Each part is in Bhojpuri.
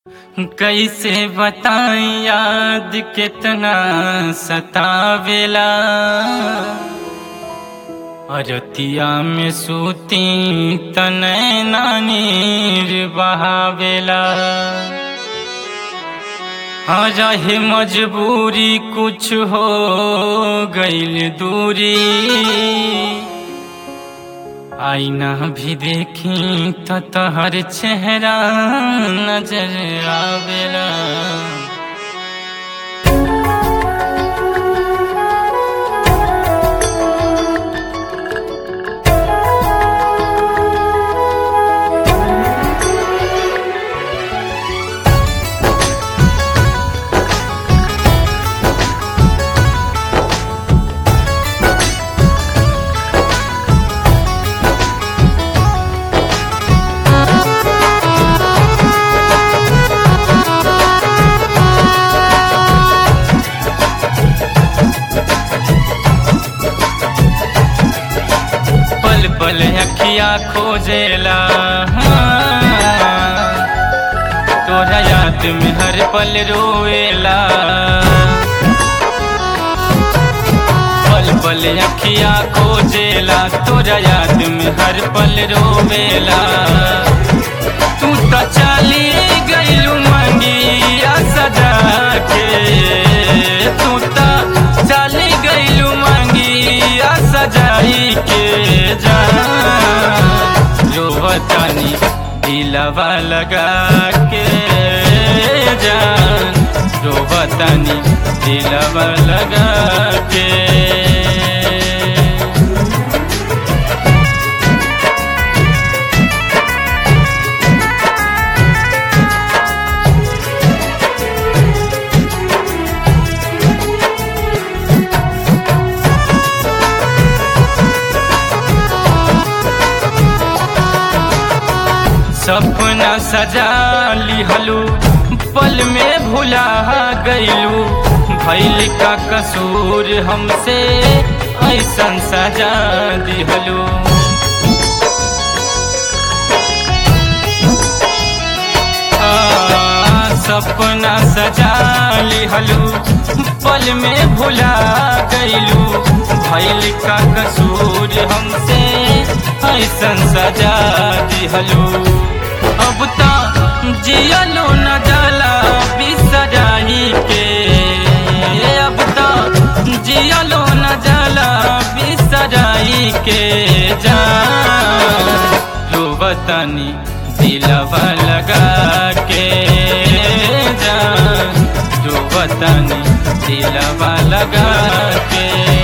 कैसे बताई याद कितना सतावेला अरतिया में सूती तनय नानीर बहावेला रहे मजबूरी कुछ हो गईल दूरी आईना भी देखी तो तहर चेहरा नजर आवेला पल पल अखिया खोजेला हाँ। तोरा याद में हर पल रोएला पल पल अखिया खोजेला तोरा याद में हर पल रोवेला तू तो चली गईलू मंगिया सजा के तू तो चली गईलू मंगिया सजाई के जा रोवतानी दिलवा लगा के जान रोवतानी दिलवा लगा के सपना सजा लिहलू पल में भुला गईलू भैल का कसूर हमसे ऐसन सजा दिहलू आ, सपना सजा लिहलू पल में भुला गईलू भैल का कसूर हमसे ऐसन सजा दिहलू अब तो जियलो न जाला बिसराई के अब तो जियलो न जाला बिसराई के जा रोवतानी दिलवा लगा के जा रोवतानी दिलवा लगा के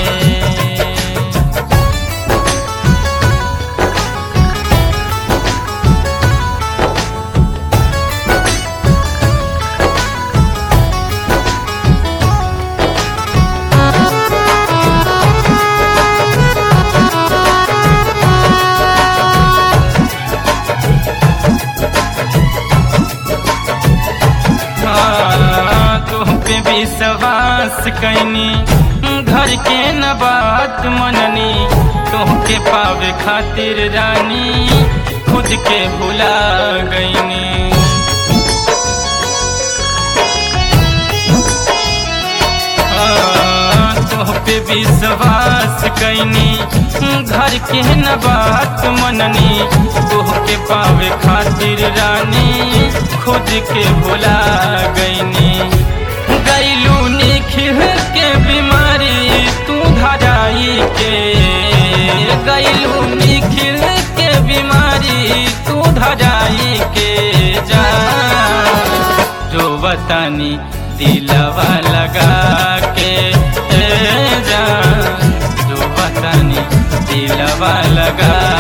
पे विश्वास कैनी घर के न बात मननी तोहके पावे खातिर रानी खुद के भुला गईनी तोह पे विश्वास कैनी घर के न बात मननी तोहके पावे खातिर रानी खुद के भुला गईनी गईलू निखिल के बीमारी तू धराई के गईलू निखिल के बीमारी तू धराई के जा रोवतानी दिलवा लगा के जा रोवतानी दिलवा लगा